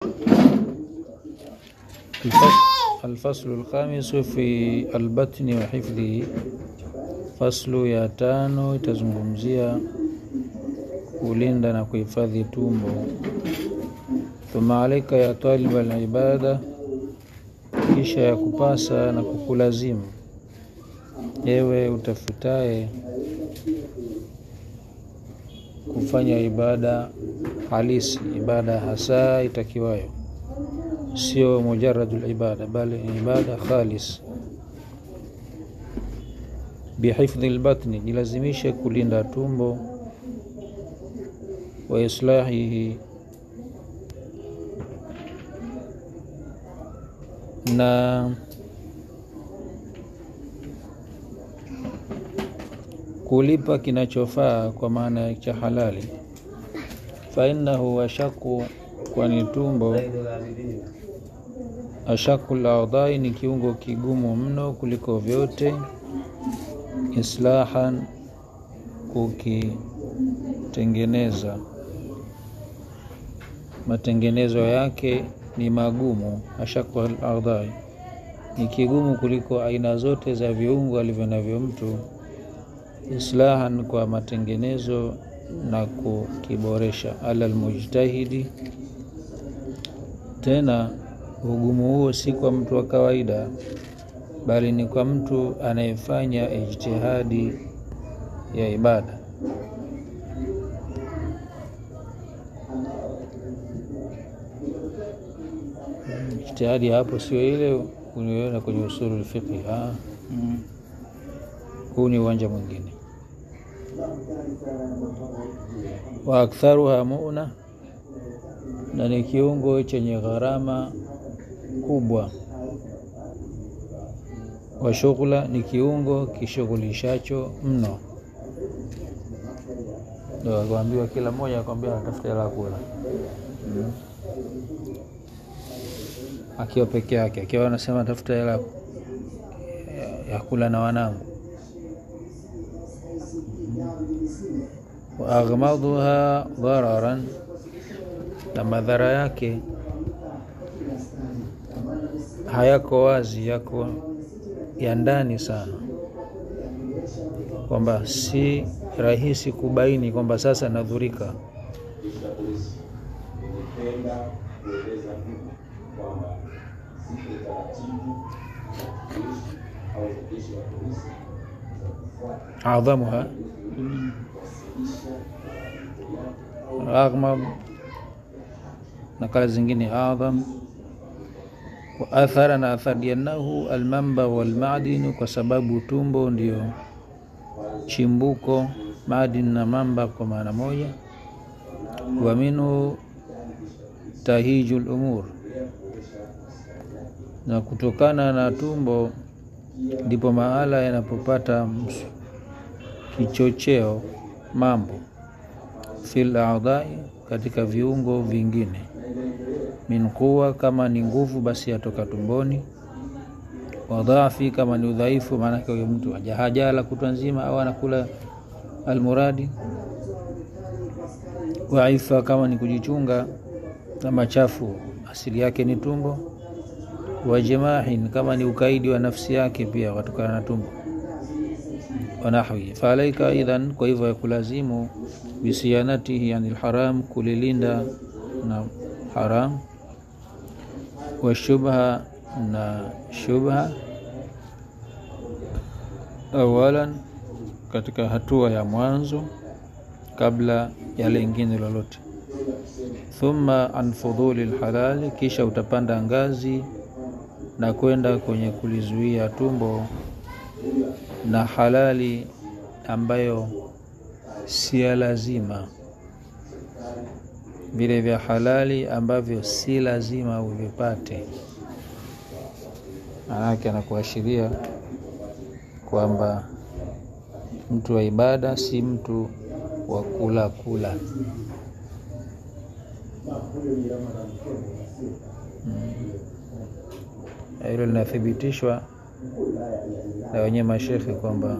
Alfaslu lkhamisu fi albatni wa hifdhihi, faslu ya tano itazungumzia kulinda na kuhifadhi tumbo. Thumma alaika ya taliba alibada, kisha ya kupasa na kukulazimu ewe utafutaye kufanya ibada halisi, ibada hasa itakiwayo, sio mujaradul ibada, bali ibada khalis. Bihifdhi lbatni, jilazimishe kulinda tumbo, wa islahihi, na kulipa kinachofaa kwa maana cha halali. Fa innahu ashaku, kwani tumbo ashaku laadhai ni kiungo kigumu mno kuliko vyote. Islahan, kukitengeneza, matengenezo yake ni magumu. Ashaku laadhai ni kigumu kuliko aina zote za viungo alivyo navyo mtu islahan kwa matengenezo na kukiboresha. Ala almujtahidi, tena ugumu huo si kwa mtu wa kawaida, bali ni kwa mtu anayefanya ijtihadi ya ibada. Ijtihadi hapo sio ile unayoona kwenye usulul fiqhi, huu ni uwanja mwingine wa aktharuha muna, na ni kiungo chenye gharama kubwa. Wa shughula, ni kiungo kishughulishacho mno. Ndo akwambiwa kila mmoja akwambia anatafuta hela kula, akiwa peke yake, akiwa anasema tafuta hela ya kula na wanangu wa aghmadhuha dhararan, na madhara yake hayako wazi, yako ya ndani sana, kwamba si rahisi kubaini kwamba sasa nadhurika. adhamuha aghmad na kala zingine adham wa athara na athari annahu almamba walmadinu, kwa sababu tumbo ndio chimbuko, madin na mamba kwa maana moja. Wa minhu tahiju lumur, na kutokana na tumbo ndipo mahala yanapopata kichocheo mambo fil a'dai, katika viungo vingine. Min quwa, kama ni nguvu basi yatoka tumboni. Wa dhaafi, kama ni udhaifu, maanake huyo mtu hajala kutwa nzima au anakula almuradi. Wa ifa, kama ni kujichunga na machafu, asili yake ni tumbo. Wa jamahin, kama ni ukaidi wa nafsi yake pia watokana na tumbo wanahwi faalaika idhan, kwa hivyo ya kulazimu bisiyanatihi anil haram, kulilinda na haram. Wa shubha, na shubha awalan, katika hatua ya mwanzo kabla ya lingine lolote. Thumma an fudhuli lhalali, kisha utapanda ngazi na kwenda kwenye kulizuia tumbo na halali ambayo si ya lazima, vile vya halali ambavyo si lazima uvipate. Maanake anakuashiria kwamba mtu wa ibada si mtu wa kula kula. Hilo hmm, linathibitishwa na wenyewe mashekhe kwamba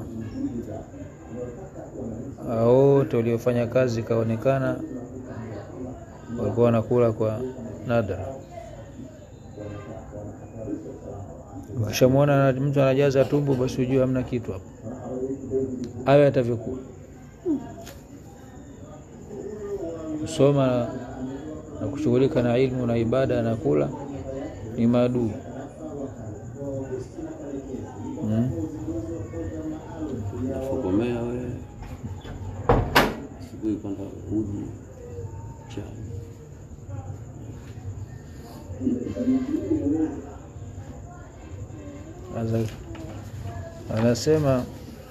wote waliofanya kazi ikaonekana walikuwa wanakula kwa nadra. Ukishamwona mtu anajaza tumbo, basi ujue hamna kitu hapo, awe atavyokuwa. Kusoma na kushughulika na ilmu na ibada na kula ni maadui hmm? nafokomea we asubuhi kwamba uji chai Sasa anasema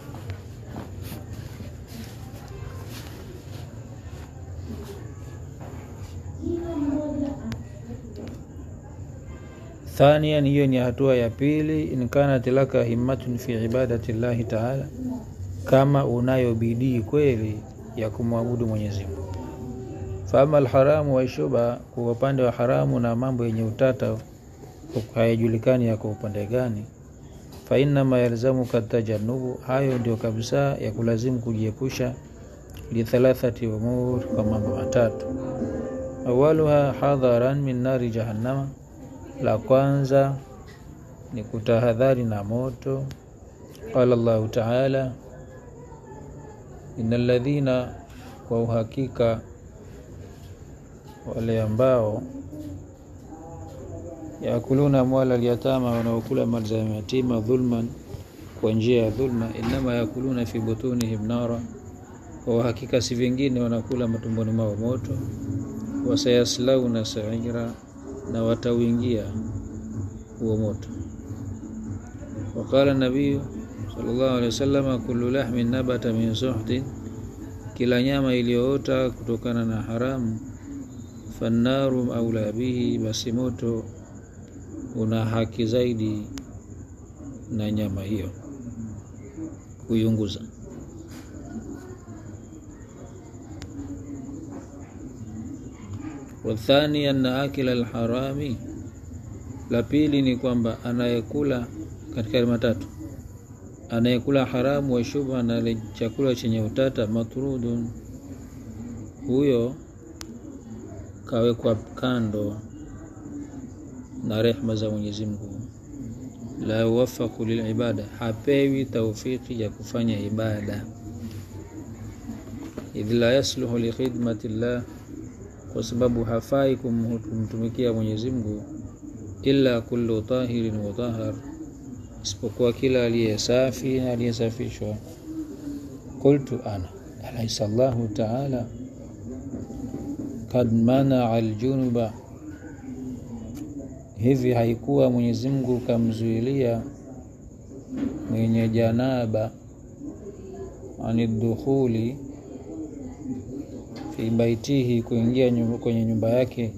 thanian, hiyo ni hatua ya pili. In kanat laka himmatun fi ibadati llahi taala, kama unayo bidii kweli ya kumwabudu Mwenyezi Mungu. Faama alharamu waishubha, kwa upande wa haramu na mambo yenye utata hayajulikani yako upande gani fainama yalzamuka tajanubu, hayo ndio kabisa ya kulazimu kujiepusha. Lithalathati umur, kwa mambo matatu. Awaluha hadharan min nari jahannama, la kwanza ni kutahadhari na moto. Qala Allahu taala, inna ladhina, kwa uhakika wale ambao yakuluna amwala alyatama, wanaokula mali za yatima dhulman, kwa njia ya dhulma. Innama yakuluna fi butunihim nara, kwa hakika si vingine wanakula matumboni mwao moto. Wasayaslauna saira, na watauingia huo moto. Waqala nabiyu sallallahu alaihi wasallam, kullu lahmin nabata min suhtin, kila nyama iliyoota kutokana na haramu, fannaru aula bihi, basi moto una haki zaidi na nyama hiyo kuiunguza. Wathani anna akila alharami, la pili ni kwamba anayekula katika matatu, anayekula haramu wa shubha na chakula chenye utata, matrudun, huyo kawekwa kando na rehma za Mwenyezi Mungu. La yuwafaku lilibada, hapewi taufiki ya kufanya ibada. Idh la yasluhu likhidmati llah, kwa sababu hafai kumtumikia Mwenyezi Mungu. Illa kullu tahirin mutahhar, isipokuwa kila aliye safi na aliyesafishwa. Qultu ana alaysa Allahu taala kad manaa aljunuba Hivi haikuwa Mwenyezi Mungu kamzuilia mwenye janaba anidukhuli fi baitihi, kuingia nyumba, kwenye nyumba yake,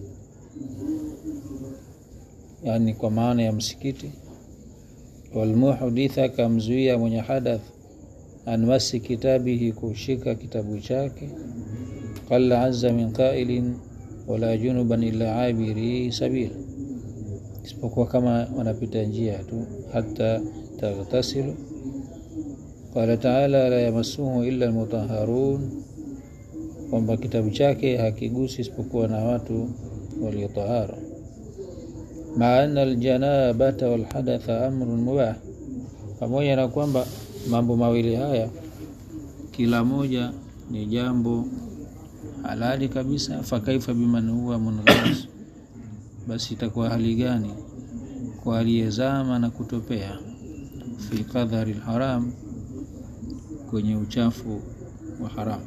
yani kwa maana ya msikiti. Walmuhditha, kamzuia mwenye hadath an masi kitabihi, kushika kitabu chake. Qala azza min qailin wala junuban illa abiri sabil isipokuwa kama wanapita njia tu, hata taghtasilu. Qala taala la yamassuhu illa almutahharun, kwamba kitabu chake hakigusi isipokuwa na watu waliotahara. Maa anna aljanabata walhadatha amrun mubah, pamoja na kwamba mambo mawili haya kila moja ni jambo halali kabisa. Fakaifa biman huwa munghas basi itakuwa hali gani kwa aliyezama na kutopea fi qadhari lharam, kwenye uchafu wa haramu,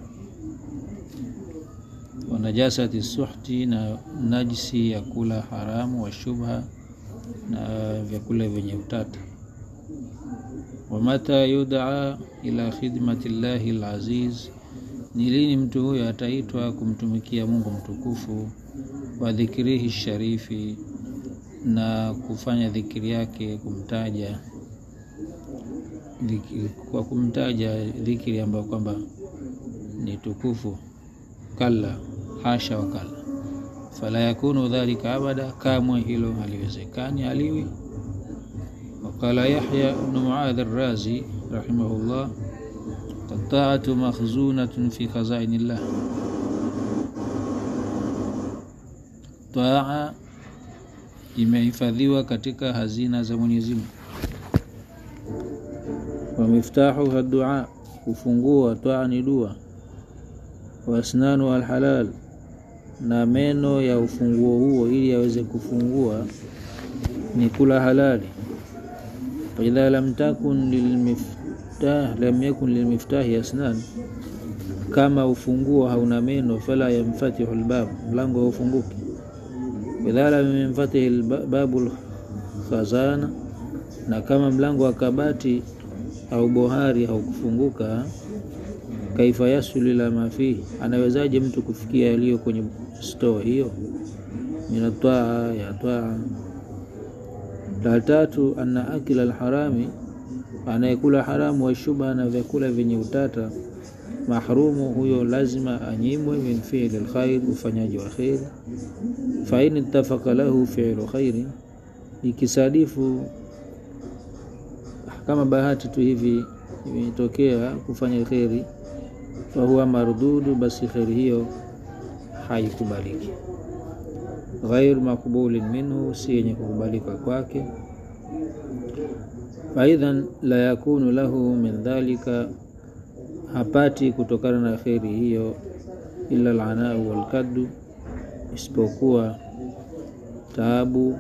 wa najasati suhti, na najisi ya kula haramu, wa shubha, na vyakula vyenye utata. Wa mata yudaa ila khidmati llahi alaziz, ni lini mtu huyo ataitwa kumtumikia Mungu mtukufu wa dhikrihi sharifi, na kufanya dhikiri yake kumtaja dhikiri, kwa kumtaja dhikiri ambayo kwamba ni tukufu. Kalla, hasha wa kalla, fala yakunu dhalika abada, kamwe hilo haliwezekani, haliwi. Waqala Yahya bnu Muadh Arrazi rahimahullah, taatu makhzunatun fi khazainillah taa imehifadhiwa katika hazina za Mwenyezi Mungu. Wa miftahu dua, ufunguo wa twaa ni dua. Wa asnanu alhalal, na meno ya ufunguo huo ili aweze kufungua ni kula halali. Faidha lam takun lilmiftah lam yakun lilmiftahi asnan, kama ufunguo hauna meno, fala yamfatihu lbab, mlango haufunguki. Idha lam yanfatihi babu lkhazana, na kama mlango wa kabati au bohari haukufunguka, kaifa yasulu ila ma fihi, anawezaje mtu kufikia yaliyo kwenye store hiyo? Min atwaa ya twaa. La tatu, anna akila alharami, anayekula haramu, wa shubha, na vyakula vyenye utata, mahrumu, huyo lazima anyimwe, min fiili lkhair, ufanyaji wa kheri. Fa in ittafaka lahu fiilu khairi, ikisadifu kama bahati tu hivi imetokea kufanya kheri, fahuwa mardudu, basi kheri hiyo haikubaliki. Ghairu makbulin minhu, si yenye kukubalika kwake. Faidhan la yakunu lahu min dhalika, hapati kutokana na kheri hiyo, illa alanau walkaddu, isipokuwa taabu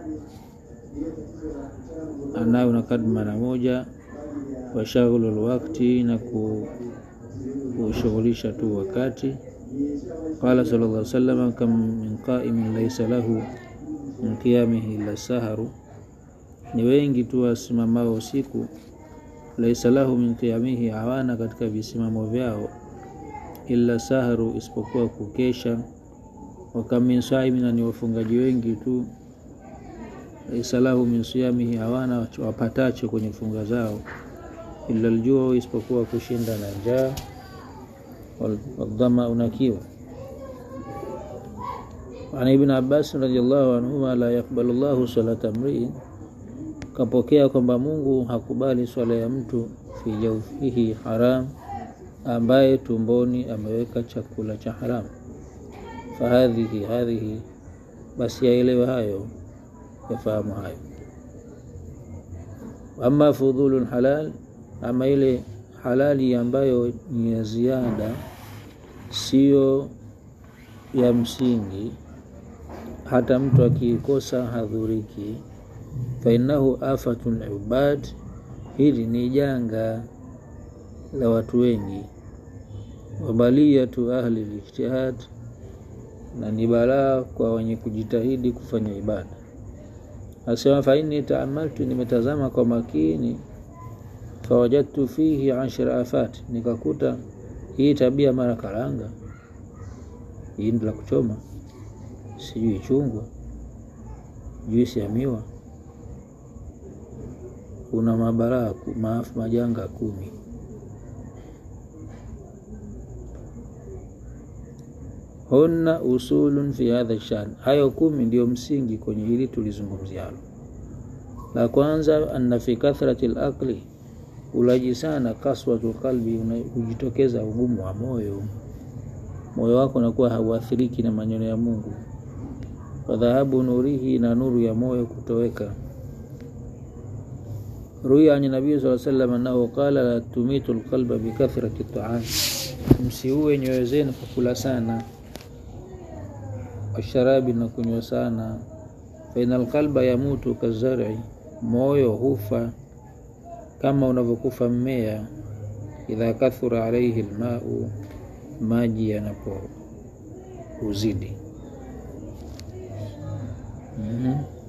anayo na kadi mara moja, washaghulu lwakti, na kushughulisha tu wakati. Qala sallallahu alaihi wasallam, kam min qaimin laysa lahu min qiyamihi illa saharu, ni wengi tu wasimamao usiku, laisa lahu min qiyamihi, hawana katika visimamo vyao, illa saharu, isipokuwa kukesha. Wakam min saimina, ni wafungaji wengi tu laisa lahu min siyamihi, hawana wapatacho kwenye funga zao, illa aljuu, isipokuwa kushinda na njaa, wadhama, unakiwa. An Ibn Abbas radhiyallahu anhuma, la yakbalu llahu salata mriin, kapokea kwamba Mungu hakubali swala ya mtu fi jawfihi haram, ambaye tumboni ameweka chakula cha haramu. Fahadhihi hadhihi, basi yaelewe hayo yafahamu hayo. Ama fudhulun halal, ama ile halali ambayo ni ya ziada, siyo ya msingi, hata mtu akiikosa hadhuriki. Fainnahu afatun ubad, hili ni janga la watu wengi. Wabaliyatu ahli lijtihad, na ni balaa kwa wenye kujitahidi kufanya ibada. Asema faini taamaltu, nimetazama kwa makini. Fawajadtu fihi ashra afat, nikakuta hii tabia mara karanga, hii la kuchoma, sijui chungwa, juisi ya miwa, kuna mabaraa maafu majanga kumi. Hunna usulun fi hadha shan, hayo kumi ndiyo msingi kwenye hili tulizungumzialo. La kwanza, anna fi kathrati lakli, ulaji sana, kaswatu qalbi, hujitokeza ugumu wa moyo. Moyo wako unakuwa hauathiriki na maneno ya Mungu. Wadhahabu nurihi, na nuru ya moyo kutoweka. Ruya ani nabii sallallahu alayhi wasallam annahu qala la tumitu lqalba bikathrati taam, msiue nyoyo zenu kwa kula sana washarabi na kunywa sana. Faina alqalba yamutu kazari, moyo hufa kama unavyokufa mmea. Idha kathura alaihi lmau, maji yanapo uzidi. mm -hmm.